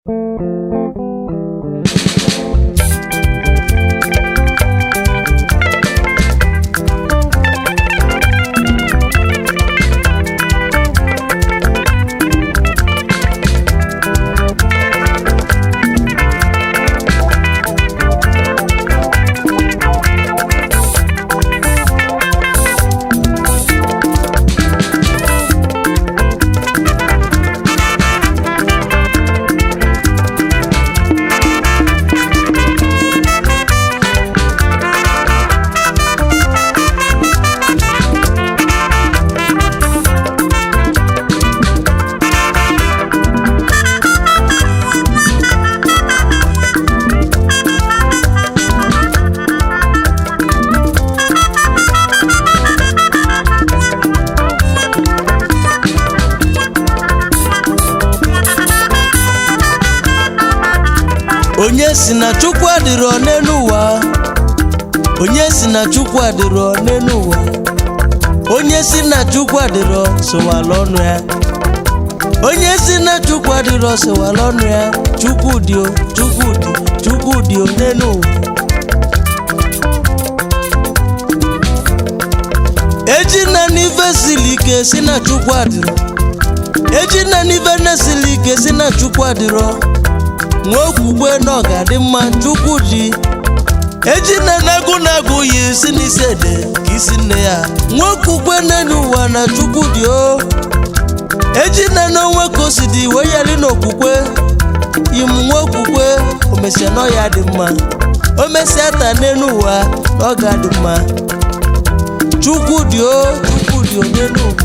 onye si na chukwu adịrọ n'elu ụwa onye si na chukwu adịrọ n'elu ụwa onye si na chukwu adịrọ sowala ọnụ ya onye si na chukwu adịrọ sowala ọnụ ya chukwu dị o chukwu dị chukwu dị o n'elu ụwa eji na n'ife siri ike si na chukwu adịrọ eji na n'ife na-esili ike si na chukwu adịrọ nwa okwukwe na ọ ga-adị mma chukwu dị eji na na-agụ na-agụ yi si n'isi ede ka isi nne ya nwa okwukwe n'elu ụwa na chukwu dị o eji na n'onwe ka o si dị wee yali n'okwukwe yim nwa okwukwe omesia na ọ ya dị mma o mesịa taa n'elu ụwa na ọ ga-adị mma chukwu dị o chukwu dị o n'elu ụwa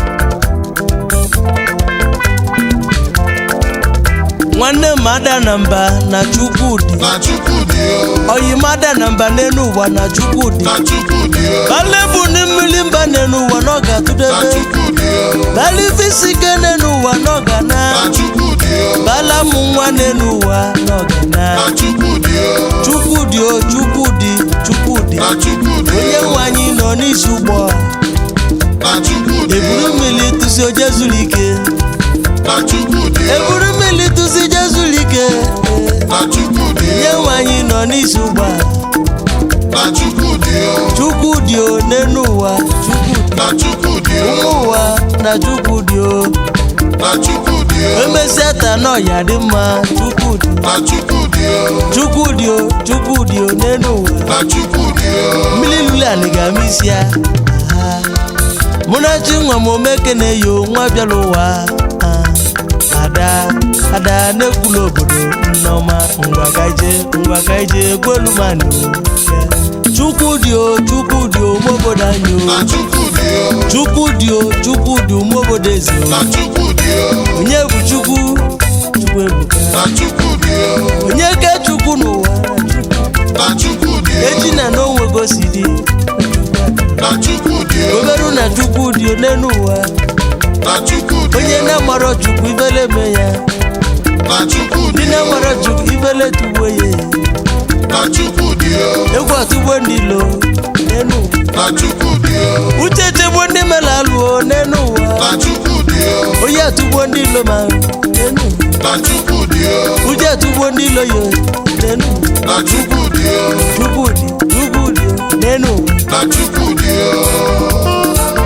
nwanne m ada na mba na chukwudị na Chukwudị o, oyi m ada na mba n'elu ụwa na chukwudị na Chukwudị o, balebu na mmiri mba n'elu ụwa na ọ na ga-atụdebe Chukwudị o, bala ife isi ike n'elu ụwa na ọ ga na na Chukwudị o, bala mụ nwa n'elu ụwa na ọ ga na na Chukwudị o, chukwudị o chukwudị chukwudị na Chukwudị onye o, nwe anyị nọ n'isi ụgbọ na Chukwudị eburu o, mmiri tụsi oje zuru ike na Chukwudị o, eburu mmiri tụsi je zuru ike na Chukwudị onye o, nwe anyị nọ n'isi ụgbọ na Chukwudị o, chukwudị o n'elu ụwa chukwudị na Chukwudị o, ụmụ ụwa na chukwudị o na Chukwudị o, emesịa taa na ọya dị mma chukwudị na Chukwudị o, chukwudị o chukwudị o n'elu ụwa na Chukwudị o, mmiri lule anị ga-ama isi ya Ah. mụ na chi nwa m omeke na-eyo nwa bịara ụwa Ah. ada ada na-ekwula obodo nneọma ngwa ka ije ngwa ka ije gwelumani chukwudị o chukwudị o ụmụ obodo anyị o na Chukwudị o, chukwudị o chukwudị ụmụ obodo eze o na Chukwudị o, onye bụ chukwu chukwu ebuka na Chukwudị o, onye ke chukwu n'ụwa na Chukwudị o, echi na n'onwe gosi dị na Chukwudị o, oberu na chukwu dị n'elu ụwa na Chukwudị onye o, na-amarọ chukwu ifele me ya na Chukwudị ndị o, na-amarọ chukwu ifele tugbo ya na Chukwudị o, egwu atugbo ndị ilo n'elu ụwa na Chukwudị o, uche chegbo ndị mere alụọ n'elu ụwa na Chukwudị o, onye atugbo ndị ilo ma n'elu ụwa na Chukwudị o, uche atugbo ndị ilo ya n'elu ụwa na Chukwudị o, chukwu dị chukwu dị n'elu ụwa na Chukwudị o.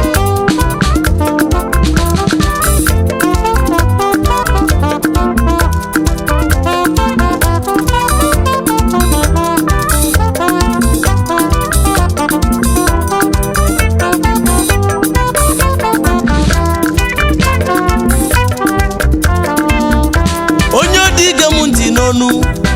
onye dị ige m ntị n'ọnụ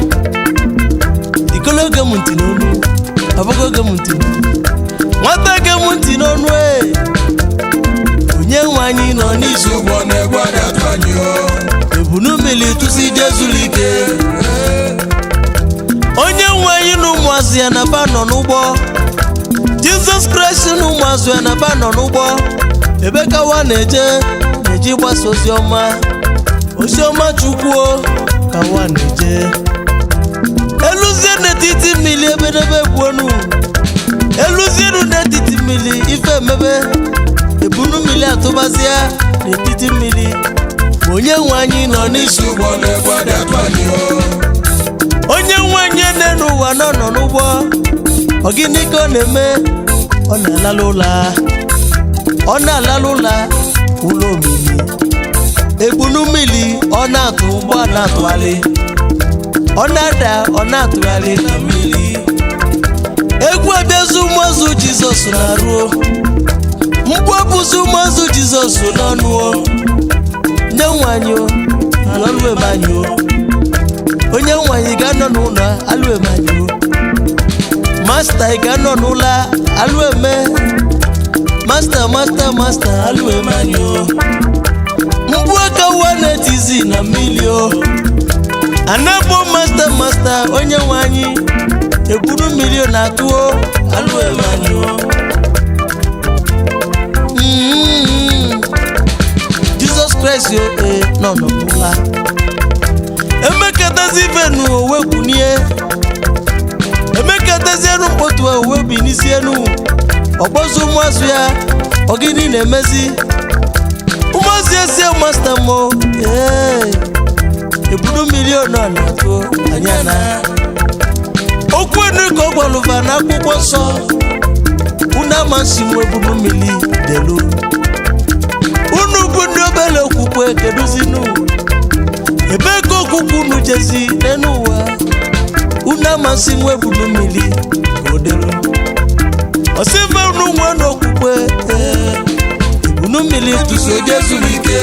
ikolo ge m ntị n'ọnụ abụgo ge m ntị n'ọnụ nwata ge m ntị n'ọnụ e onye nwe anyị nọ n'izu ụgbọ na-egwe adịatụ anyị o ebunu mmiri tụsi je zuru ike onye nwe anyị na ụmụazụ ya na ba nọ n'ụgbọ jizọs kraịst na ụmụazụ ya na ba nọ n'ụgbọ ebe kawa na-eje na-eji gbasa ozi ọma ozi ọma chukwuo kawa na-eje eluzie n'etiti mmiri ebedebe gbuonu eluzienu n'etiti mmiri ife emebe ebunu mmiri atụbazịa n'etiti mmiri onye nwe anyị nọ n'isi ụgbọ na-egwe adịatụ anyị na ọ nọ n'ụgbọ ọ gịnị ka ọ na-eme ọ na-alala ụla ọ na-alala ụla ụlọ omimi egbunu mmiri ọ na-atụ ụgbọ na-atụgharị ọ na-ada ọ na-atụgharị na mmiri egwu abịazi ụmụazụ jizọs na-aruo mgbu ọbụzi ụmụazụ jizọs n'ọnụ o nye nwanyị o alụemanyị o onye nwanyị ga-anọ n'ụlọ alụemanyị o masta ị ga-anọ n'ụlọ alụeme masta masta masta alụemanyị o mgbu aka ụwa na-etizi na mmiri o anabo masta masta onye nwanyị eburu mmiri ọ na-atụ o alụemanyị o Mm. jizọs kraịst ee nọ n'ọbụla emekatazi venu owe kwunie emekatazienu mkpotu owe bi n'isi enu ọgbọzi ụmụazụ ya ọgịnị na-emezi ụmụazụ ya sie masta mo ee eburu mmiri ọ nọ na-atụ anya na okwu enu ka ọ gwalụva n'akwụkwọ nsọ unu amasị m ebunu mmiri delu unu bụ ndị obere okwukwe keduzinu ebee ka okwukwe unu jezi n'elu ụwa unu amasị m ebunu mmiri ka o delu ọsịfe unu nwe n'okwukwe ee, ebunu mmiri tuso jezuru ike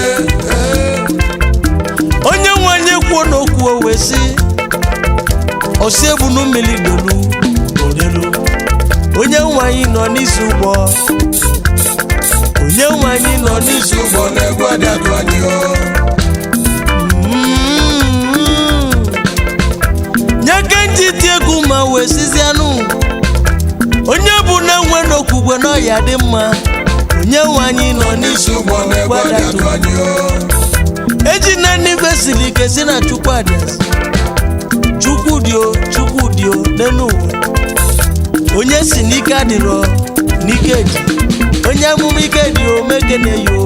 onye nwe anyị kwuo n'okwu o wee sị ọsị ebunu mmiri delu ka o delu onye nwe anyị nọ n'isi ụgbọ onye nwe anyị nọ n'isi ụgbọ ụgbọ na-egwu adịatụ anyị o Mm. nye ka nji ti egwu ma wee sizianụ onye bụ na nwe n'okwukwe na ọya dị mma onye nwe anyị nọ n'isi isi ụgbọ ụgbọ na-egwu adịatụ anyị o eji na n'ife siri ike si na chukwu adịasị chukwu dị o chukwu dị o n'elu ụwa onye si n'ike adịrọ n'ike dị onye amụma ike dị o mekene yo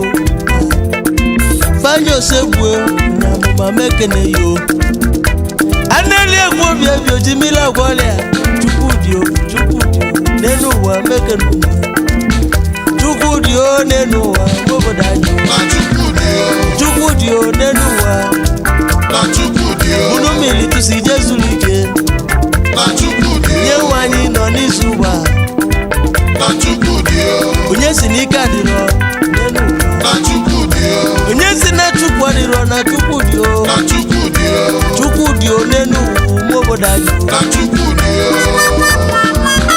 fanye osegbuo na amụma mekene yo aneli egwu obi ebi oji mmiri agwa ọrịa chukwu dị o chukwu dị o n'elu ụwa mekene ụwa chukwu dị o n'elu ụwa nwa obodo anyị na chukwu dị o chukwu dị o n'elu ụwa na chukwu dị o unu mmiri tụsi jezuru ike na chukwu dị nye o nwe anyị nọ n'izu ụwa na chukwu dị o onye si n'ike adịrọ n'elu ụwa na chukwu dị o onye si na chukwu adịrọ na chukwu dị o na chukwu dị o chukwu dị o n'elu ụwa ụmụ obodo anyị na chukwu dị o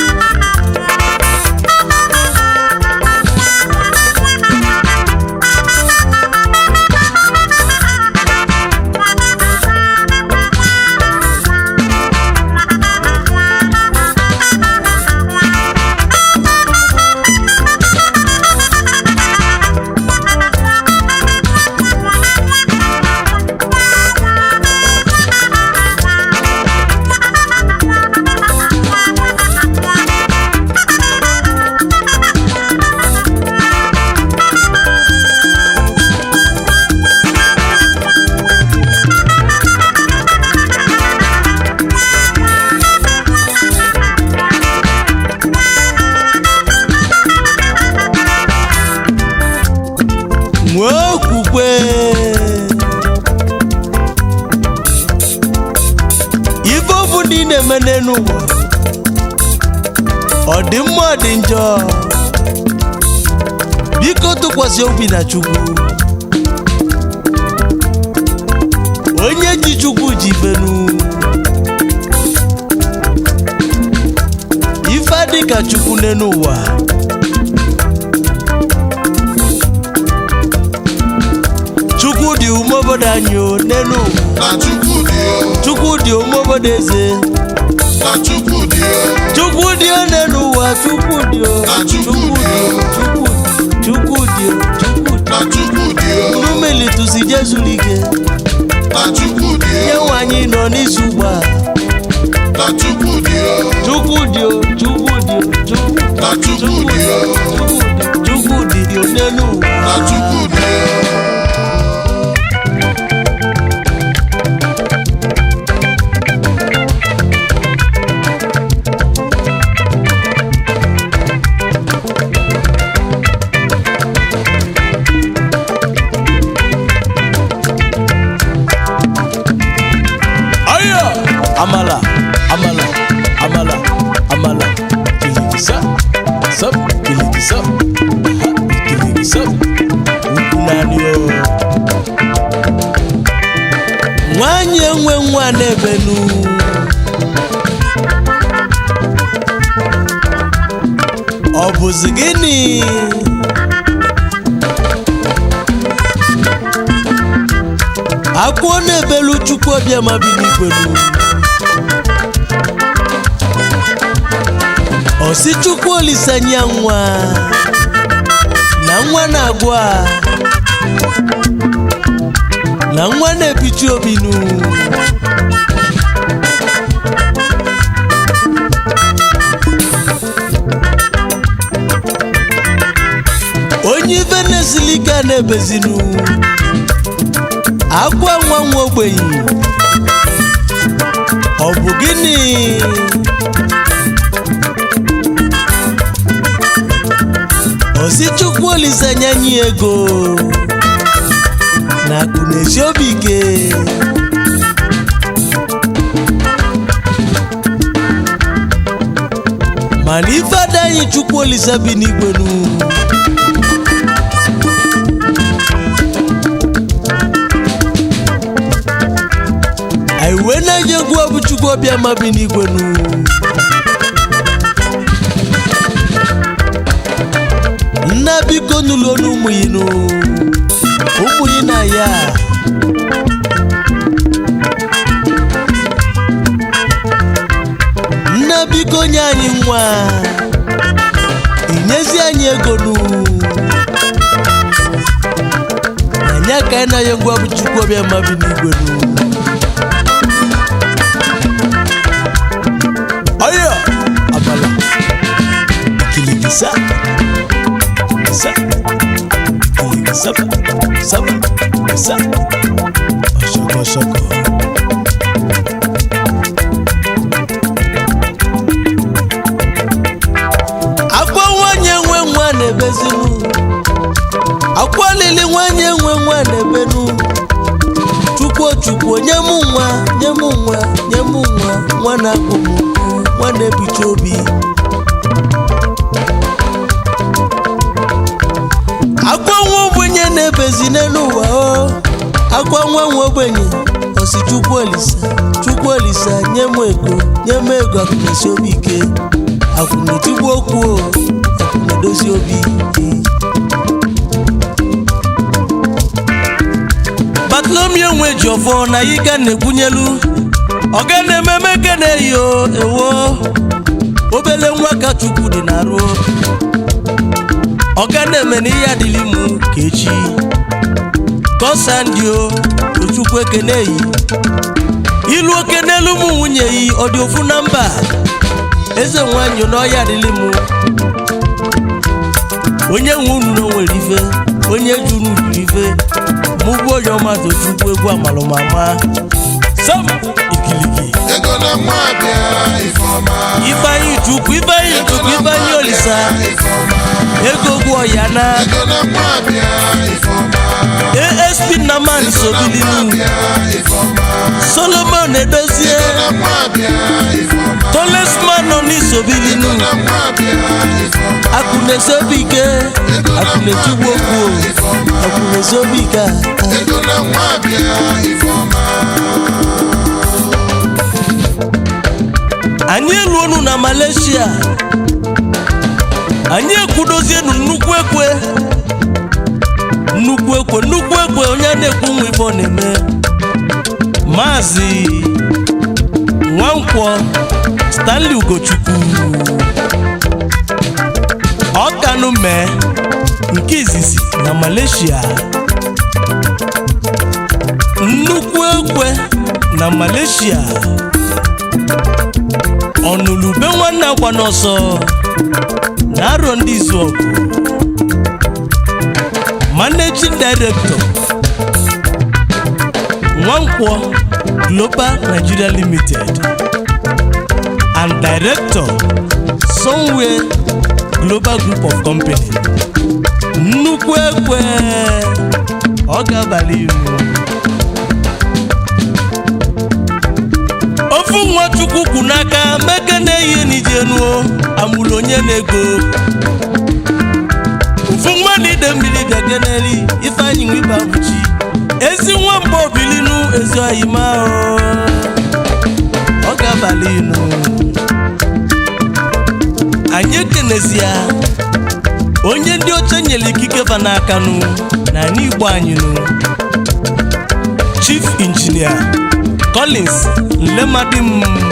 nwee okwukwe ife ofu ndị ị na-eme n'elu ụwa ọ dị mma ọ dị njọ biko tụkwasị obi na chukwu onye ji chukwu ji fenu ife adị ka chukwu n'elu ụwa chukwu dị ume obodo anyị o n'elu ụwa na chukwu dị o chukwu dị ume obodo eze na chukwu dị o chukwu dị o n'elu ụwa chukwu dị o Na chukwu Chukwu dị o chukwu chukwu dị o chukwu dị na chukwu dị o unu melitusi jezuru ike na chukwu dị nye o nwe anyị nọ n'isi ugbu a na chukwu dị o chukwu dị o chukwu dị o chukwu na chukwu chukwu dị dị o o chukwu dị o n'elu ụwa na chukwu dị o nwanyị enwe nwa na-ebenu ọ bụzi gịnị akwụọ na-ebelu chukwu obiama bi n'igwelu osi chukwu olisanya nwa na nwa na-agwụ a na nwa na-ebichi obinu onye ife na-esili ike a na-ebezinu agwa nwa nwa ogbenye ọ bụ gịnị osi chukwu olisanya nye ego na akụ na-esi obi ike mana ife ada anyị chukwu olisa bi n'igwenu anyị wee na-eji egwu ọbụ chukwu obiama bi n'igwenu nna biko nụlụ onu ụmụ yinu ụmụ yi na ya nna biko nye anyị nwa inyezi anyị ego nu na nya ka anyị na-anya ngwa bụ chukwu ọbịa ma bi n'igwe nu ọyọ abala kilikisa sa kilikisa saba sa ọṣọkọ ṣọkọ. akwa nwanyị enwe nwa na-ebezinu akwa lili nwanyị enwe nwa na-ebenu chukwu chukwu nye m nwa nye m nwa nye m nwa nwa na-akpụ m nwa na-ebicha obi akwa nwa ogbenye na-ebezi n'elu ụwa o akwa nwa nwa ogbenye osi chukwu olisa chukwu olisa nye m ego nye m ego akụnesi obi ike akwụnetigbu okwu o akwụnedozi obi batolomio nwe ji ọfọ na yiga na-ekwunyelu ọga na-ememe ke na-eyi o ewo obele nwa ka chukwu dị na-arụ ọga na-eme na ihe adịghị mụ ka echi kọsandio ochukwu ekene yi ilu oke n'elu ụmụ nwunye yi ọ dị ofu na mba eze nwanyị n'ọhịa adịghị mụ onye nwe unu na o nwere ife onye ji unu jiri ife mụ bụ onye ọma tochukwu egwu amalụmama sam ikiliki ego na mma bịa ifeọma ifeanyị chukwu ifeanyị chukwu ifeanyị olisa ifeọma ego gwu ọya na ego na mma bịa ifeọma asp naman sobilinu bịa ifeọma solomon edozie na mma bịa ifeọma tolesman nọ n'isobilinu na mma bịa ifeọma akụnesi obi ike akụnetigbu okwu akụnesi obi ike a. ego na mma bịa ifeọma anyị eluonu na malaysia anyị ekwudozienu nnukwu ekwe nnukwu ekwe nnukwu ekwe onye na-ekwu nwa ife ọ na-eme maazị nwankwọ stanley ugochukwu ọkanụ mee nke izizi na malaysia nnukwu ekwe na malaysia ọnụlube nwanne akwa n'ọsọ na arọ ndị izu ọgụ managing director nwankwọ global nigeria limited and director somewhere global group of company nnukwu ekwe ọ ga-abalị iru ofu nwa chukwu kwu n'aka meke na-eyi n'ijenuo amụrụ onye na-ego ofu nwa na ide mmiri bịa keneli ifeanyị nwiba bụchi ezi nwamba obilinu ezi oyima o ọ ga-abalị inu anyị ekenezie onye ndị oche nyere ikike va n'aka nụ na anyị igbo anyị nụ chief injinia collins nlemadim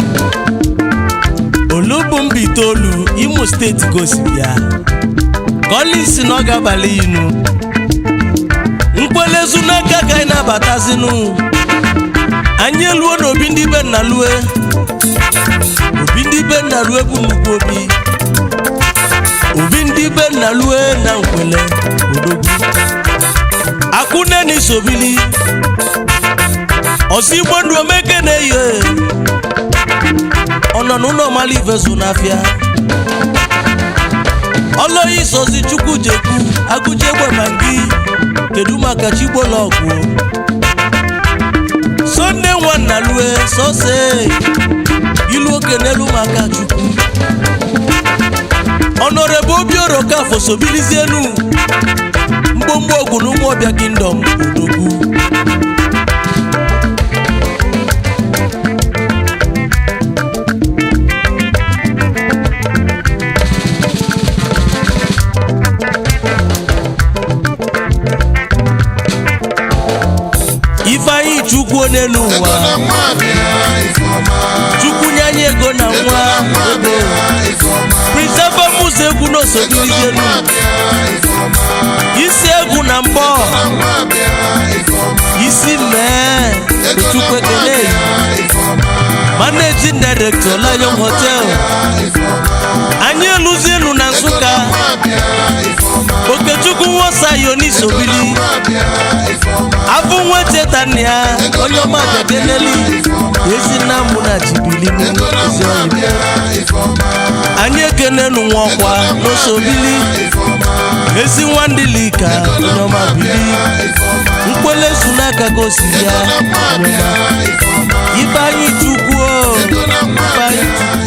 olubumba itoolu imo steeti gosiri ya collins na ọ ga-abalị inu mkpelezu n'aka ka anyị na-abatazinu anyị eluo n'obi ndị be nna lue obi ndị be nna lue bụ nnukwu obi obi ndị be nna lue na nkwele odogwu akụneni sobili ọsọ igbo ndụ omeke na-eyo ọ nọ n'ụlọ mala ivezu n'afịa ọlọyi sozi chukwu jekwu agụje gbamangi kedu maka chigbolọgwụ sonde nwanna lue sose ilu oke n'elu maka chukwu ọnọrọbụ obioro kafo sobilizienu mgbomgbo ogwu na ụmụọbịa kingdom odogwu ifeanyị chukwu n'elu ụwa ego na nwa bịa ifeọma chukwu nye anyị ego na ego nwa na nwa ego bịa ifeọma priseva musa egwu ego na n'osogilizienu nwa bịa ifeọma isi egwu na mbọ na nwa bịa ifeọma isi mee ego na chukwu nwa ekele bịa ifeọma managing director lion hotel anyị eluzienu na nsụka nwa bịa ifeọma okechukwu nwosa yonisobili nwa bịa ifeọma afụ nweteta nna ya onye ọma bịakeneli ezi nna mụ na jibilinu ego na ezi nwa oyi bịa ifeọma anyị ekenenu nwa ọkwa n'osobili ifeọma ezi nwandilika onye ọma bili ifeọma mkpelezu n'aka gosi ya nwa onye ọma bịa ifeọma ibe anyị chukwu o ego na nwa ibe anyị bịa chukwu